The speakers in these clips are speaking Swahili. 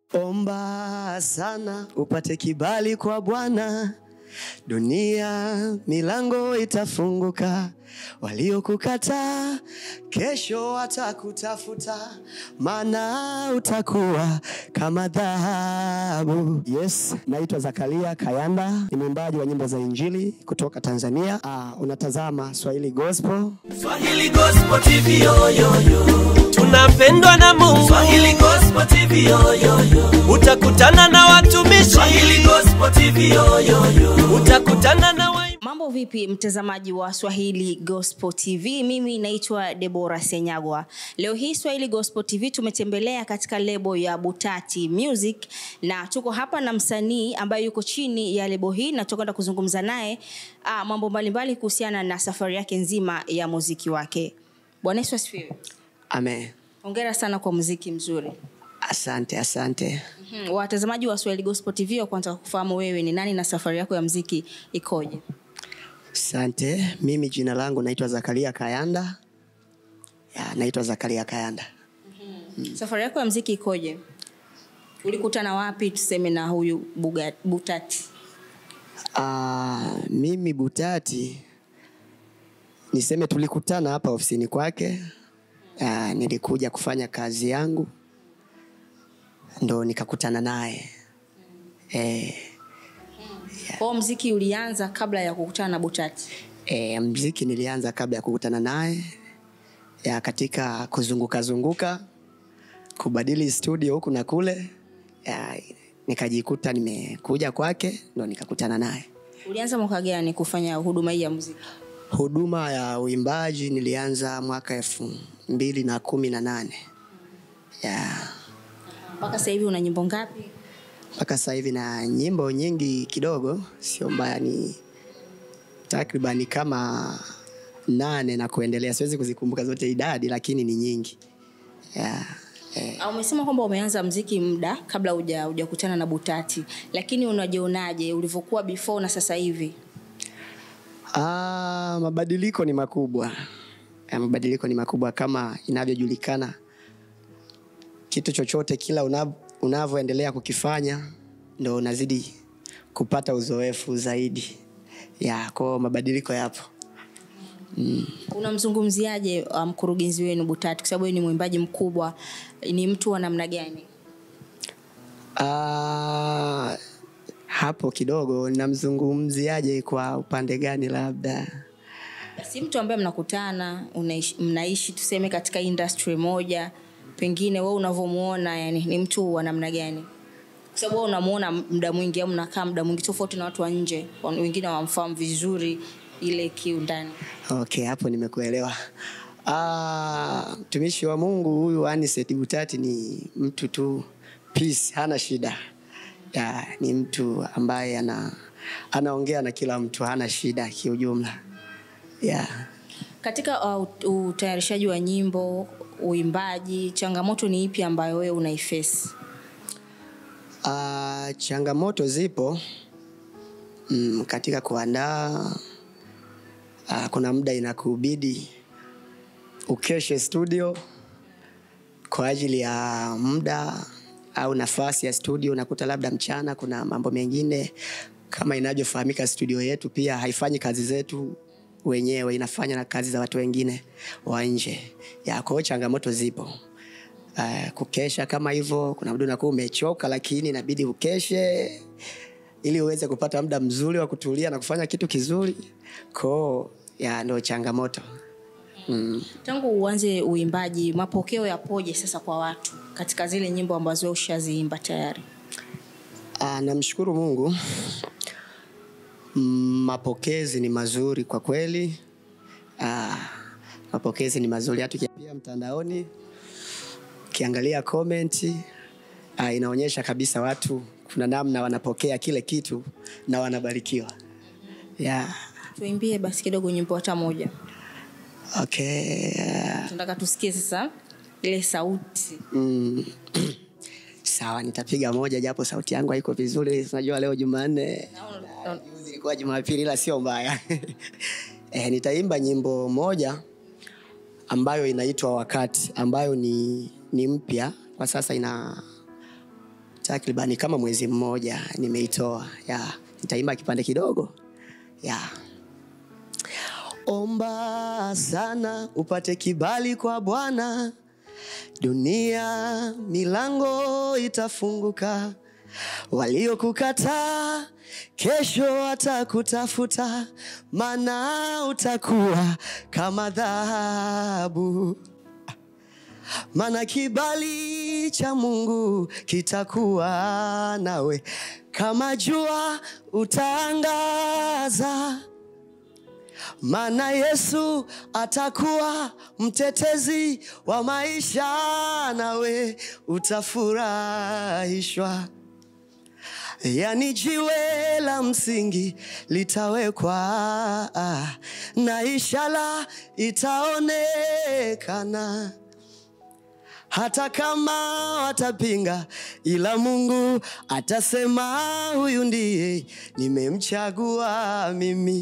Omba sana upate kibali kwa Bwana, dunia milango itafunguka. Waliokukataa kesho watakutafuta, maana utakuwa kama dhahabu. Yes, naitwa Zakaria Kayanda, ni mwimbaji wa nyimbo za Injili kutoka Tanzania. Ah, unatazama Swahili Gospel. Swahili Gospel TV yo yo yo. Tunapendwa na Mungu. Swahili Gospel TV yo yo yo. Utakutana na watumishi. Swahili Gospel TV yo yo yo. Utakutana na wa Mambo vipi mtazamaji wa Swahili Gospel TV? Mimi naitwa Debora Senyagwa. Leo hii Swahili Gospel TV tumetembelea katika lebo ya Butati Music na tuko hapa na msanii ambaye yuko chini ya lebo hii na tutakwenda kuzungumza naye ah, mambo mbalimbali kuhusiana na safari yake nzima ya muziki wake. Bwana Yesu asifiwe. Amen. Hongera sana kwa muziki mzuri. Asante, asante. Mhm. Watazamaji wa Swahili Gospel TV wa kwanza kufahamu wewe ni nani na safari yako ya muziki ikoje? Asante. Mimi jina langu naitwa Zakaria Kayanda. Ya, naitwa Zakaria Kayanda. safari yako ya mziki ikoje ulikutana wapi tuseme na huyu Buga- butati Ah, mimi Butati niseme tulikutana hapa ofisini kwake. Ah, nilikuja kufanya kazi yangu ndo nikakutana naye. Eh, kwao mziki ulianza kabla ya kukutana na butati eh, mziki nilianza kabla ya kukutana naye ya katika kuzunguka zunguka kubadili studio huku na kule ya, nikajikuta nimekuja kwake ndo nikakutana naye. ulianza mwaka gani kufanya huduma hii ya muziki Huduma ya uimbaji nilianza mwaka elfu mbili na kumi na nane ya mpaka sasa hivi una nyimbo ngapi mpaka sasa hivi na nyimbo nyingi kidogo, sio mbaya, ni takribani kama nane na kuendelea. Siwezi kuzikumbuka zote idadi, lakini ni nyingi ya eh. Ah, umesema kwamba umeanza mziki muda kabla huja hujakutana na butati lakini unajionaje ulivyokuwa before na sasa hivi Ah, mabadiliko ni makubwa. Eh, mabadiliko ni makubwa kama inavyojulikana. Kitu chochote kila unav- unavyoendelea kukifanya ndo unazidi kupata uzoefu zaidi. Ya, kwa mabadiliko yapo. unamzungumziaje ah, mkurugenzi wenu butati kwa sababu yeye ni mwimbaji mkubwa ni mtu wa namna gani Ah, hapo kidogo namzungumziaje kwa upande gani labda? si mtu ambaye mnakutana unaishi, mnaishi tuseme katika industry moja pengine we unavyomuona yani ni mtu wa namna gani kwa sababu wewe unamuona muda mwingi au mnakaa muda mwingi tofauti na watu wa nje Wa- wengine wamfahamu vizuri ile kiundani Okay, hapo nimekuelewa. Ah, mtumishi wa Mungu huyu Anicet Butati ni mtu tu peace, hana shida. Ya, ni mtu ambaye ana anaongea na kila mtu, hana shida kiujumla. Yeah. katika uh, ut- utayarishaji wa nyimbo uimbaji changamoto ni ipi ambayo wewe unaifesi Ah, changamoto zipo mm, katika kuandaa. Ah, kuna muda inakubidi ukeshe studio kwa ajili ya muda au nafasi ya studio. Unakuta labda mchana kuna mambo mengine, kama inavyofahamika, studio yetu pia haifanyi kazi zetu wenyewe, inafanya na kazi za watu wengine wa nje. Ya, kwa hiyo changamoto zipo. Uh, kukesha kama hivyo, kuna muda unakuwa umechoka, lakini inabidi ukeshe ili uweze kupata muda mzuri wa kutulia na kufanya kitu kizuri. Koo ya ndo changamoto mm. tangu uanze uimbaji mapokeo yapoje sasa kwa watu katika zile nyimbo ambazo wewe ushaziimba tayari Ah, namshukuru Mungu. Mm, Mapokezi ni mazuri kwa kweli. Ah, mapokezi ni mazuri hata ukiangalia mtandaoni, ukiangalia comment ah, inaonyesha kabisa watu kuna namna wanapokea kile kitu na wanabarikiwa. Yeah. tuimbie basi kidogo nyimbo hata moja Okay. ah, tunataka tusikie sasa ile sauti Mm. Sawa, nitapiga moja japo sauti yangu haiko vizuri. Unajua leo Jumanne, Naona- ah, juzi ilikuwa Jumapili, ila sio mbaya. Eh, nitaimba nyimbo moja ambayo inaitwa Wakati, ambayo ni, ni mpya kwa sasa, ina takribani kama mwezi mmoja nimeitoa ya nitaimba kipande kidogo ya omba sana upate kibali kwa bwana dunia milango itafunguka waliokukataa kesho watakutafuta maana utakuwa kama dhahabu maana kibali cha mungu kitakuwa nawe kama jua utaangaza maana yesu atakuwa mtetezi wa maisha nawe utafurahishwa yani jiwe la msingi litawekwa ah, na ishara itaonekana hata kama watapinga ila mungu atasema huyu ndiye nimemchagua mimi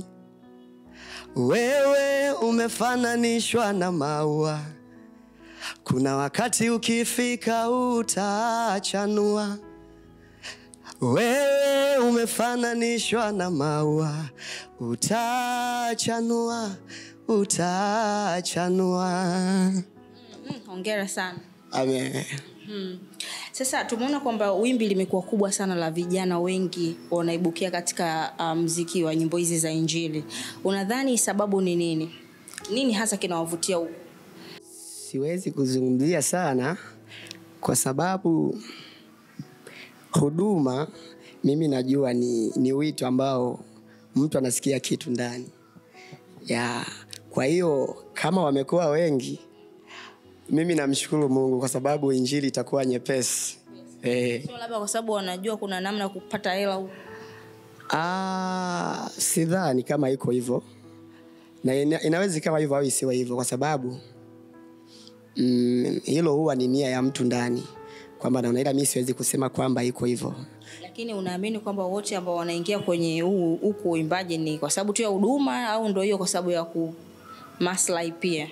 wewe umefananishwa na maua kuna wakati ukifika utachanua wewe umefananishwa na maua utachanua utachanua Mm, hongera sana Amen. Hmm. Sasa tumeona kwamba wimbi limekuwa kubwa sana la vijana wengi wanaibukia katika uh, mziki wa nyimbo hizi za Injili. Unadhani sababu ni nini? Nini hasa kinawavutia huku? siwezi kuzungumzia sana kwa sababu huduma mimi najua ni, ni wito ambao mtu anasikia kitu ndani ya kwa hiyo kama wamekuwa wengi mimi namshukuru mungu kwa sababu injili itakuwa nyepesi eh, Sio labda kwa sababu wanajua kuna namna ya kupata hela huku. Ah, sidhani kama iko hivyo na ina, inaweza ikawa hivyo au isiwe hivyo kwa sababu mm, hilo huwa ni nia ya mtu ndani kwamba naona ila mi siwezi kusema kwamba iko hivyo Lakini unaamini kwamba wote ambao wanaingia kwenye huu huku uimbaji ni kwa sababu tu ya huduma au ndio hiyo kwa sababu ya ku maslahi pia?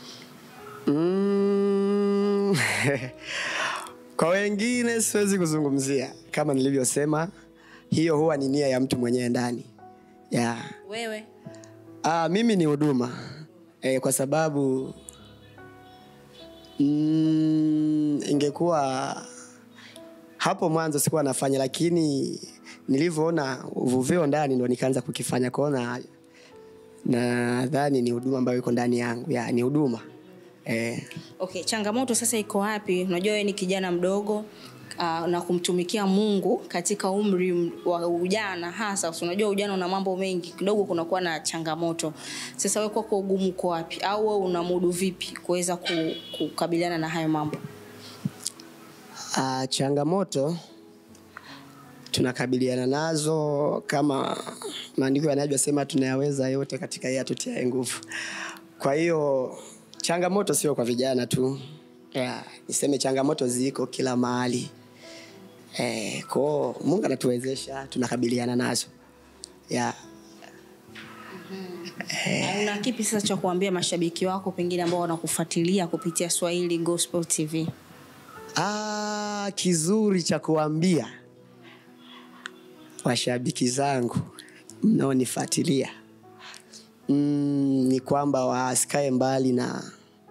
mm, kwa wengine siwezi kuzungumzia kama nilivyosema hiyo huwa ni nia ya mtu mwenyewe ndani yeah. Wewe Ah, mimi ni huduma e, kwa sababu mm, ingekuwa hapo mwanzo sikuwa nafanya, lakini nilivyoona uvuvio ndani ndo nikaanza kukifanya kuona, nadhani ni huduma ambayo iko ndani yangu ya, ni huduma e, Okay, changamoto sasa iko wapi? Unajua wewe ni kijana mdogo uh, na kumtumikia Mungu katika umri m- wa ujana hasa. si Unajua ujana una mambo mengi, kidogo kunakuwa na changamoto. Sasa wewe kwako ugumu uko wapi, au wewe unamudu vipi kuweza ku- kukabiliana na hayo mambo? Ah, changamoto tunakabiliana nazo kama maandiko yanavyosema tunayaweza yote katika yeye atutiaye nguvu. Kwa hiyo changamoto sio kwa vijana tu, yeah, niseme changamoto ziko kila mahali eh, kwao Mungu anatuwezesha tunakabiliana nazo yeah. Na Una kipi sasa cha kuambia mashabiki wako pengine ambao wanakufuatilia kupitia Swahili Gospel TV? Ah, kizuri cha kuambia washabiki zangu mnaonifuatilia mm, ni kwamba wasikae mbali na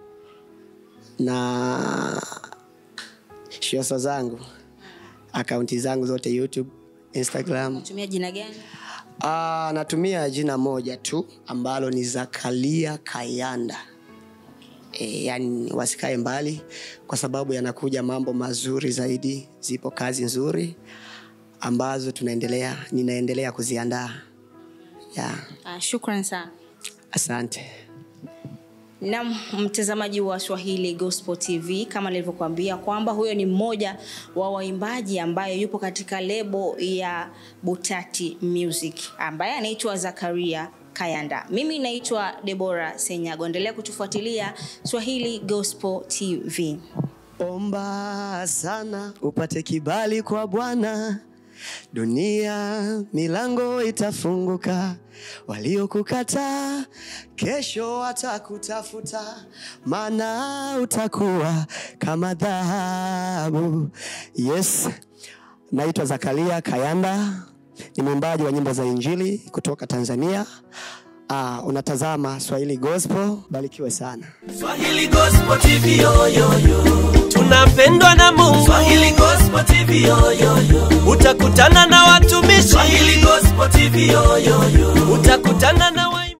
na shoso zangu akaunti zangu zote youtube instagram Unatumia jina gani? Ah, natumia jina moja tu ambalo ni Zakaria Kayanda. E, yani wasikae mbali kwa sababu yanakuja mambo mazuri zaidi. Zipo kazi nzuri ambazo tunaendelea ninaendelea kuziandaa. Ya, Uh, shukran sana. asante. na mtazamaji wa swahili gospel tv kama nilivyokuambia kwamba huyo ni mmoja wa waimbaji ambaye yupo katika lebo ya butati music ambaye anaitwa zakaria kayanda mimi naitwa debora senyago endelea kutufuatilia swahili gospel tv Omba sana upate kibali kwa Bwana, dunia milango itafunguka. Waliokukataa kesho watakutafuta, maana utakuwa kama dhahabu. Yes, naitwa Zakaria Kayanda, ni mwimbaji wa nyimbo za Injili kutoka Tanzania. Uh, unatazama Swahili Gospel, barikiwe sana. Swahili Gospel TV yo yo yo. Tunapendwa na Mungu. Swahili Gospel TV yo yo yo. Utakutana na watumishi. Swahili Gospel TV yo yo yo. Utakutana na